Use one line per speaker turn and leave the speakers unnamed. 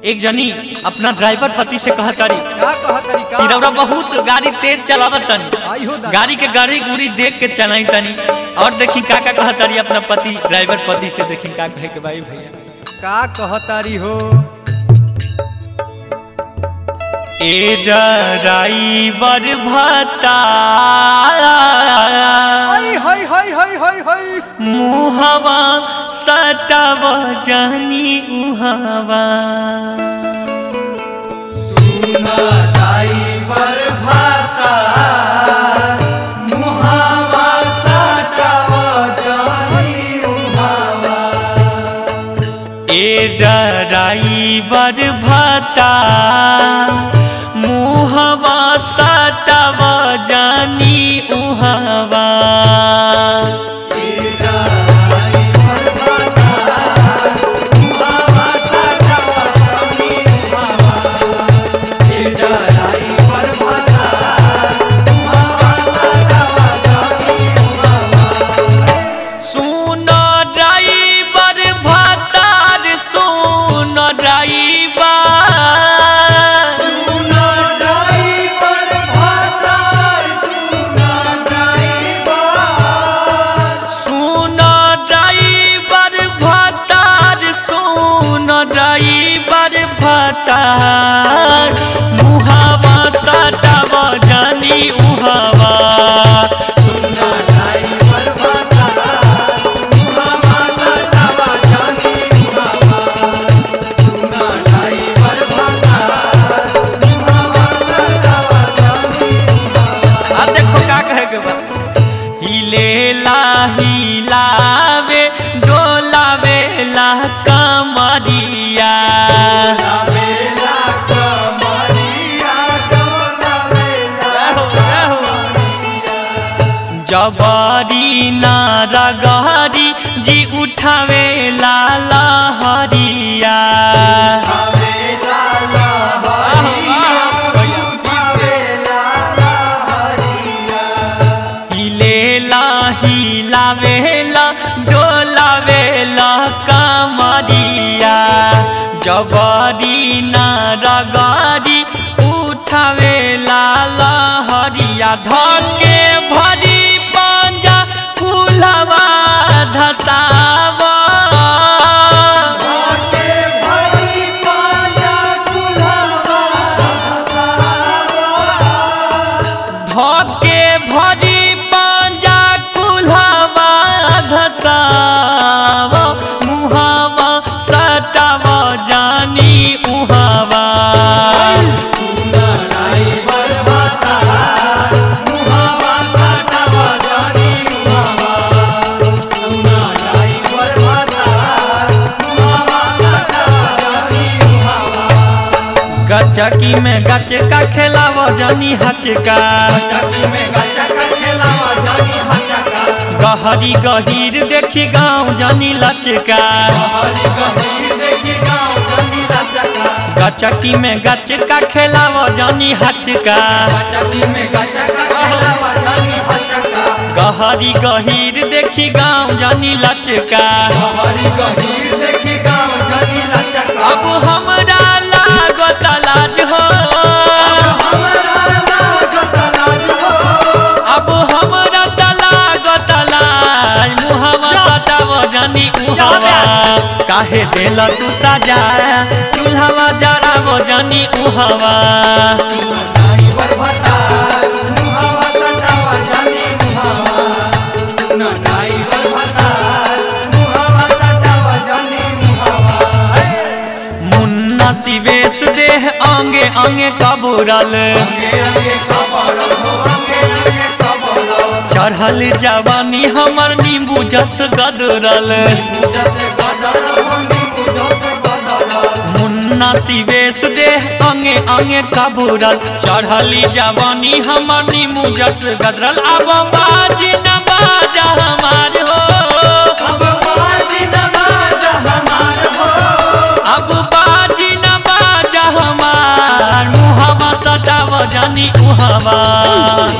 एक जनी अपना ड्राइवर पति से कहा तारी
का कह तरीका
कि रउरा बहुत गाड़ी तेज चलावत तनी
आई हो दादा।
गाड़ी के गाड़ी गुड़ी देख के चलाई तनी और देखी का का कहा तारी अपना पति ड्राइवर पति से देखी का कहे के भाई भैया
का कह तारी हो
ए ड्राइवर भता
हाय हाय हाय हाय हाय हाय
मुहवा सताव जानी उहवा ए ड्राइवर भता मुहवा सताव जानी उहवा सुनो ड्राइवर भतार सुनो ड्राइवर सुनो ड्राइवर भतार सुनो ड्राइवर भतार मुहावा सटाव जानी उहावा आ देखो का कहे के बा हिलेला हिलावे डोलावे ला कमरिया जबरी ना रगहरी जी उठावे ला लहरिया हिलेला हिलावेला डोलावेला कमरिया जबरी ना रगरी उठावेला लहरिया धके भरी पंजा कुलवा धसावा धके भरी पंजा कुल्हावा धसाव मुहावा सटाव जानी उहावा गचकी में गचका खेलाव जानी हचका गहरी गहीर देखी गाँव जानी लचका गचकी में गचका खेलाव जानी हचका गहरी गहीर देखी गाँव जानी लचका अब हमरा लागत लाज हो अब हमरा त लागत लाज मुहवा सटाव जानी उहवा काहे देल तू सजा चूल्हावा जराव जानी उहवा मुन्ना सिवेश देह अंगे अंगे कबूरल चढ़ल जवानी हमर नींबू जस गदरल मुन्ना सिवेश देह अंगे अंगे कबूरल चढ़ली जवानी हमर नींबू जस गदरल अब बाजी न बाजा हमार हो अब बाजी न बाजा हमार हो अब बाजी न बाजा हमार मुहवा सटाव जानी उहवा